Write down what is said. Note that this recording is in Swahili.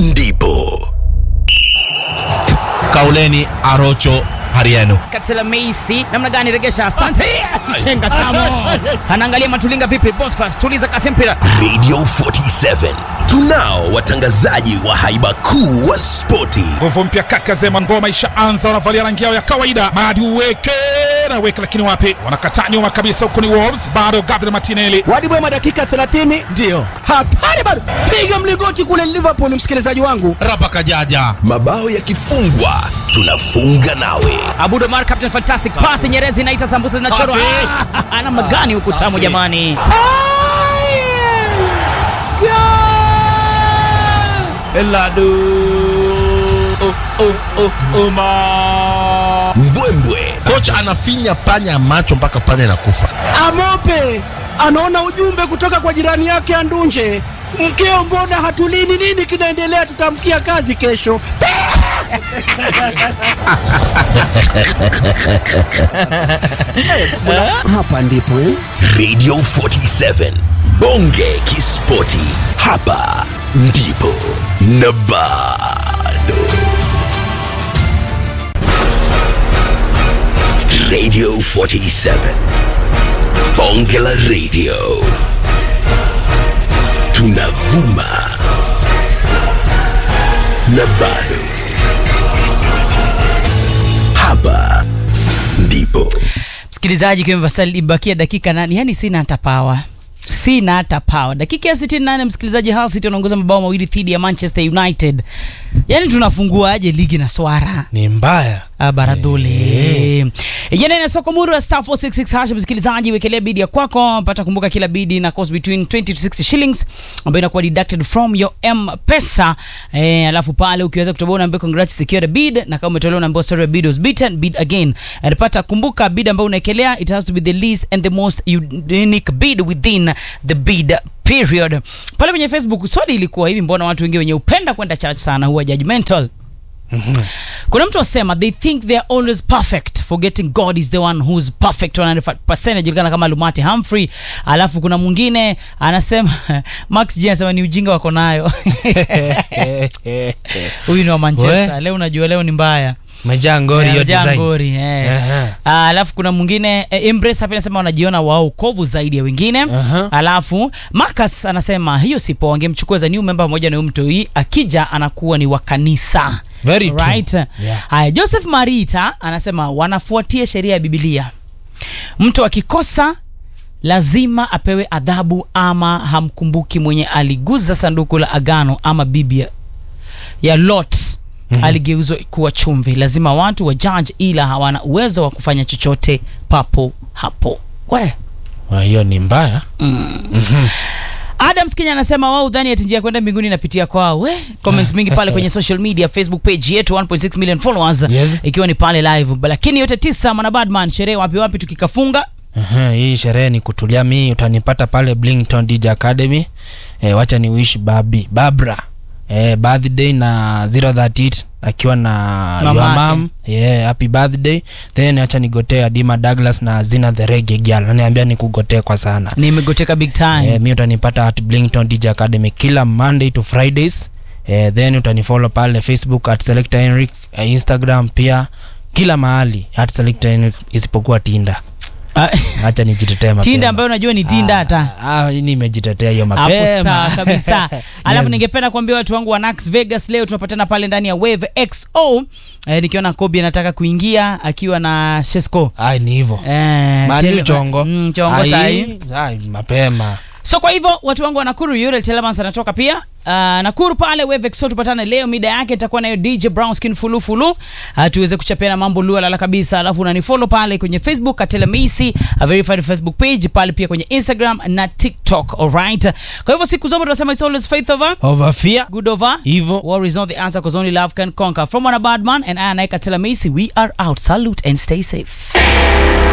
ndipo Kauleni Arocho Hariano. Katela Meisi namna gani regesha? Asante. Chenga tamo. Anaangalia Matulinga vipi? Bosfas tuliza kasi mpira. Radio 47 tunao watangazaji wa haiba kuu wa spoti nguvu mpya kaka zema ngoma ishaanza wanavalia rangi yao ya kawaida madi uweke na weke lakini wapi wanakataa nyuma kabisa huko ni wolves bado gabriel martinelli Wadi Bwema dakika 30 Ndio. hatari bado, piga mligoti kule Liverpool, msikilizaji wangu. Rapa Kajaja. mabao yakifungwa tunafunga nawe Abudo Mar Captain Fantastic pass Nyerezi inaita sambusa zinachorwa. Safi. Ah, Namna gani huku tamu Safi. jamani. Eladu. Oh, oh, oh, Oma. mbwembwe Kocha anafinya panya macho mpaka panya inakufa. Amope anaona ujumbe kutoka kwa jirani yake Andunje, mkeo, mbona hatulini? Nini kinaendelea? Tutamkia kazi kesho. Hapa ndipo eh? Radio 47 bonge kispoti hapa ndipo na bado Radio 47 bonge la radio tunavuma na bado hapa ndipo Msikilizaji, kwa imebakia dakika nane, yani sina hata pawa sina hata pawa. Dakika ya 68, msikilizaji, Hull City wanaongoza mabao mawili dhidi ya Manchester United. Yani tunafunguaje ligi na swara Ni mbaya. baradhuli ijana ina soko muru ya star 466 hash msikilizaji wekelea bidi ya kwako pata kumbuka kila bidi na cost between 20 to 60 shillings ambayo inakuwa deducted from your m pesa eh, alafu pale ukiweza kutoboa unaambiwa congrats secure the bid na kama umetolewa unaambiwa sorry bid was beaten bid again and pata kumbuka bid ambayo unaekelea it has to be the least and the most unique bid within the bid period pale kwenye facebook swali ilikuwa hivi mbona watu wengi wenye upenda kwenda church sana huwa judgmental kuna mtu asema they think they are always perfect forgetting god is the one who's perfect 100% anajulikana kama lumati humphrey alafu kuna mwingine anasema max j anasema ni ujinga wako nayo huyu ni wa manchester We. leo unajua leo ni mbaya Umejaa ngori Eh, hiyo hujaa design. ngori, eh. Aha. Ah, alafu kuna mwingine eh, Embrace hapa anasema wanajiona wao kovu zaidi ya wengine Aha. alafu Marcus anasema hiyo sipo wangemchukua za new member pamoja na huyo mtu hii akija anakuwa ni wa kanisa Very true. right Yeah. haya Joseph Marita anasema wanafuatia sheria ya Biblia mtu akikosa lazima apewe adhabu ama hamkumbuki mwenye aliguza sanduku la agano ama biblia ya lot mm-hmm. aligeuzwa kuwa chumvi lazima watu wa judge ila hawana uwezo wa kufanya chochote papo hapo we Wa, hiyo ni mbaya Adams Kenya anasema wao udhani ati njia ya kwenda mbinguni inapitia kwao. We, comments mingi pale kwenye social media, Facebook page yetu 1.6 million followers Yes. ikiwa ni pale live. Lakini yote tisa mwana Badman, sherehe wapi wapi tukikafunga Aha, hii sherehe ni kutulia mi utanipata pale Blington DJ Academy e, wacha ni wish babi babra e, birthday na 038 akiwa na Mama your yake. mom yeah, happy birthday then acha nigotee Adima Douglas na Zina the Reggae Girl ananiambia nikugotee kwa sana nimegoteka big time. Eh, mi utanipata at Blington DJ Academy kila Monday to Fridays. Eh, then utanifollow pale Facebook at Selector Henrik, eh, Instagram pia kila mahali at Selector Henrik isipokuwa Tinda. Ah, Acha nijitetee mapema. Tinda ambayo unajua ni Tinda hata. Ah, ah, nimejitetea hiyo hapo mapema. sawa kabisa alafu Yes. ningependa kuambia watu wangu wa Nax Vegas leo tunapatana pale ndani ya Wave XO eh, nikiona Kobe anataka kuingia akiwa na Shesco Ai, ni hivyo. eh, Mali tele- chongo. mm, chongo Ai, sahi ai, mapema. so kwa hivyo watu wangu wa Nakuru Uriel Telemans anatoka pia uh, Nakuru pale Wave XO tupatane leo mida yake itakuwa nayo DJ Brown Skin fulu fulu uh, tuweze kuchapiana mambo lua lala kabisa alafu unanifollow pale kwenye Facebook Atelemisi a verified Facebook page pale pia kwenye Instagram na TikTok alright kwa hivyo siku zote tunasema it's always faith over Over fear. good over Hivyo. war is not the answer because only love can conquer from one bad man and I Naika Telemisi we are out salute and stay safe